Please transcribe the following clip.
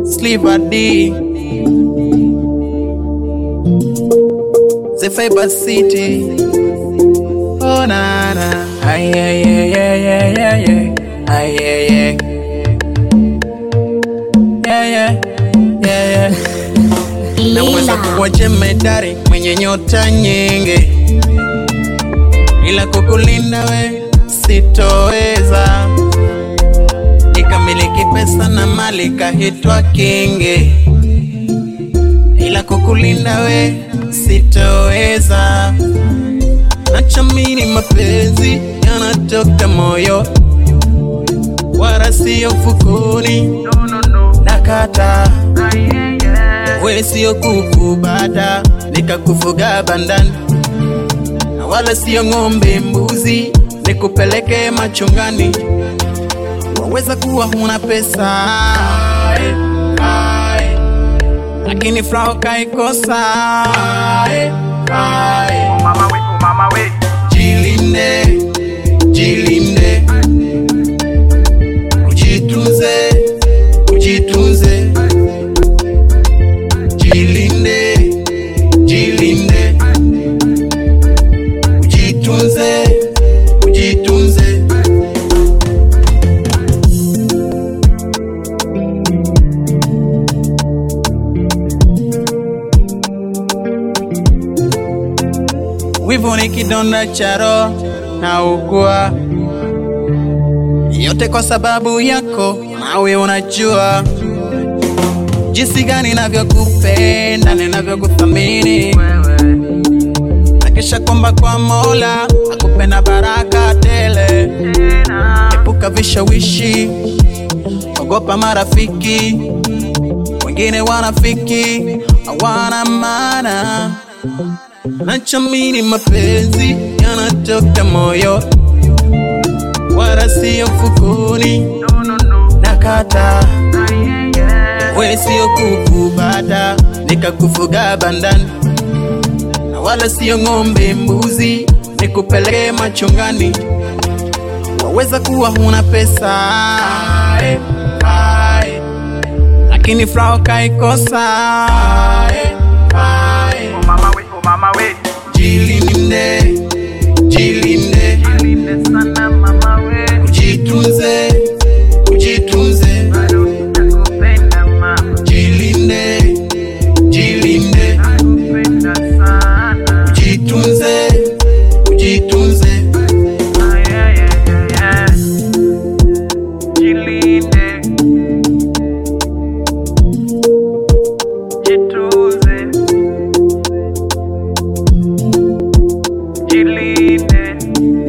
Sliver D The Fiber City Oh na na Ay ay ay ay ay ay ay Ay ay ay Yeah yeah Yeah yeah Naweza kuwa jemedari mwenye nyota nyingi, ila kukulinda we sitoweza. Nikamiliki pesa na mali kahitwa kingi, ila kukulinda we sitoweza. Nachamini mapenzi yanatoka moyo, wala sio mfukoni. Nakata we sio kuku bata nikakufuga bandani, na wala sio ng'ombe mbuzi nikupeleke machungani. Waweza kuwa huna pesa lakini furaha kaikosa. Mama we, oh mama we, Jilinde, jilinde, ujitunze, ujitunze, jilinde, jilinde, ujitunze, ujitunze. Wivu ni kidonda cha roho na ugua, yote kwa sababu yako, nawe unajua jinsi gani navyokupenda, ninavyokuthamini, na kisha kwamba kwa Mola akupenda baraka tele. Epuka vishawishi, ogopa marafiki, wengine wanafiki, hawana maana Nachamini mapenzi yanatoka moyo, wala sio mfukoni. Nakata we sio kuku bata nikakufuga bandani, na wala sio ng'ombe mbuzi nikupeleke machungani. Waweza kuwa huna pesa lakini furaha kaikosa. oh mama we, oh mama we, Jilinde, jilinde, jilinde sana mama we, ujitunze, ujitunze, bado nitakupenda mama, jilinde, jilinde, nakupenda sana. ujitunze, ujitunze. Ah, yeah, yeah, yeah, yeah. Jilinde, jitunze, jilinde,